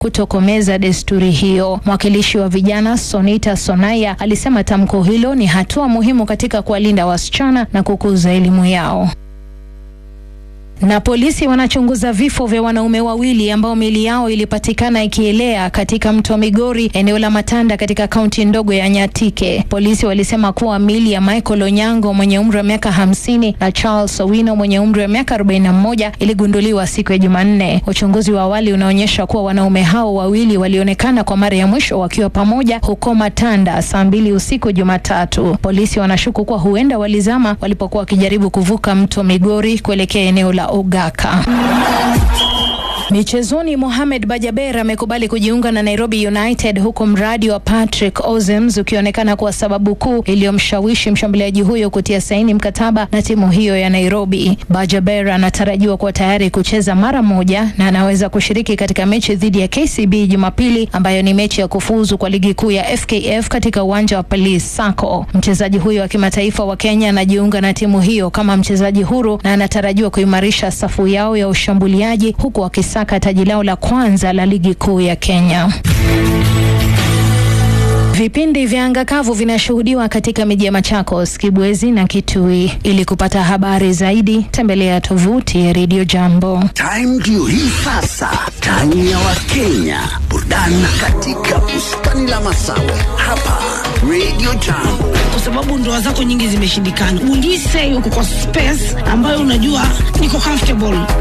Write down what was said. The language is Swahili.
kutokomeza desturi hiyo. Mwakilishi wa vijana Sonita Sonaya alisema tamko hilo ni hatua muhimu katika kuwalinda wasichana na kukuza elimu yao na polisi wanachunguza vifo vya wanaume wawili ambao miili yao ilipatikana ikielea katika mto Migori, eneo la Matanda, katika kaunti ndogo ya Nyatike. Polisi walisema kuwa miili ya Michael Onyango mwenye umri wa miaka hamsini na Charles Owino mwenye umri wa miaka arobaini na moja iligunduliwa siku ya Jumanne. Uchunguzi wa awali unaonyesha kuwa wanaume hao wawili walionekana kwa mara ya mwisho wakiwa pamoja huko Matanda saa mbili usiku Jumatatu. Polisi wanashuku kuwa huenda walizama walipokuwa wakijaribu kuvuka mto Migori kuelekea eneo la Ogaka. Michezoni, Mohamed Bajaber amekubali kujiunga na Nairobi United huku mradi wa Patrick Ozems ukionekana kuwa sababu kuu iliyomshawishi mshambuliaji huyo kutia saini mkataba na timu hiyo ya Nairobi. Bajaber anatarajiwa kuwa tayari kucheza mara moja na anaweza kushiriki katika mechi dhidi ya KCB Jumapili, ambayo ni mechi ya kufuzu kwa ligi kuu ya FKF katika uwanja wa Police Sacco. Mchezaji huyo wa kimataifa wa Kenya anajiunga na timu hiyo kama mchezaji huru na anatarajiwa kuimarisha safu yao ya ushambuliaji huku wakisa taji lao la kwanza la ligi kuu ya Kenya. Vipindi vya anga kavu vinashuhudiwa katika miji ya Machakos, Kibwezi na Kitui. Ili kupata habari zaidi, tembelea tovuti ya Radio Jambo. Time ndio hii sasa, time ya Wakenya, burudani katika bustani la Masawe hapa Radio Jambo. kwa sababu ndoa zako nyingi zimeshindikana. Will you say uko kwa space ambayo unajua niko comfortable